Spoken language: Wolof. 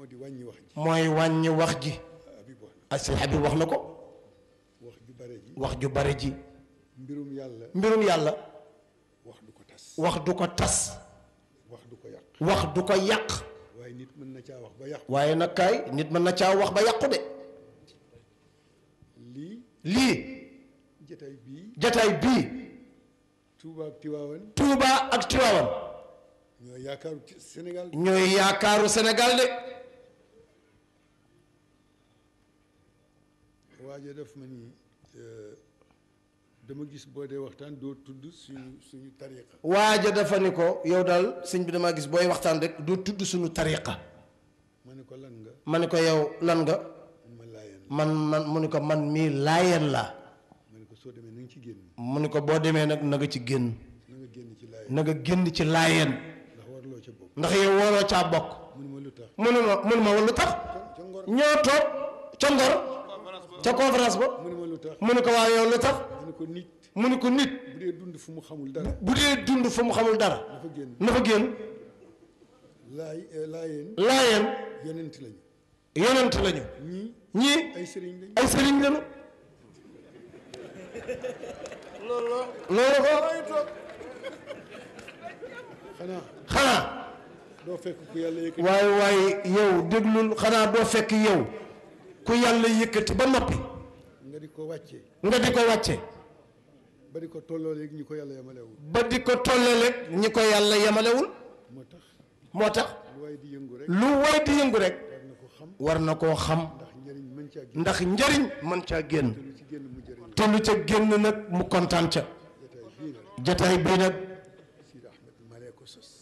moo di wàññi wax ji mooy wàññi wax ji Habib wax ak sëñ Habib wax na ko na wax ju bare ji wax ju bari ji mbirum yàlla mbirum yàlla wax du ko tas wax du ko tas wax du ko yàq wax du ko yàq waaye nit mën na caa wax ba yàqu waaye nag kaay nit mën na caa wax ba yàqu de lii lii jataay bii jataay bii Touba ak Tiwaawan Touba ak Tiwaawan ñoo yaakaaru ci Sénégal ñooy yaakaaru Sénégal de waaja def ma ni euh, dama gis boo dee waxtaan doo tudd suñu suñu tariqa waaja dafa ni ko yow daal sëñ bi damaa gis booy waxtaan rek doo tudd suñu tariqa ma ne ko lan nga ma ni ko yow lan nga ma laayeen man man mu ni ko man mii laayeen laa ma ne ko soo demee na nga ci génn mu ni ko boo demee nag na nga ci génn na nga génn ci laayeen na nga génn ci laayeen ndax warloo ca bokk ndax yow waroo caa bokk mu ne ma lu tax mu ne ma mu ne ma lu tax ca ngor ñoo toog ca ngor ca conférence ba mu ne ma lu tax mu ne ko waaw yow lu tax ma ne ko nit mu ne ko nit bu dee dund fu mu xamul dara bu dee dund fu mu xamul dara dafa génn na fa génn laay eh, laayeen laayeen yonent lañu yonent lañu ñii ñii ay sëriñ lañu ay sëriñ lañu loolu ko xanaa xanaa doo fekk ku yàlla yëkkati waaye waaye yow déglul xanaa doo fekk yow ku yàlla yëkkati ba noppi nga di ko wàcce nga di ko wàcce ba di ko tolloo léegi ñi ko yàlla yemalewul ba di ko tollale ñi ko yàlla yemalewul moo tax moo tax lu waay di yëngu rek lu way di yëngu rek war na ko xam war na koo xam ndax njëriñ mën caa génn ndax njariñ mën caa génn te lu ci génn mu jëriñ te lu ca génn nag mu kontaan ca jataay bii nag jataay bii nag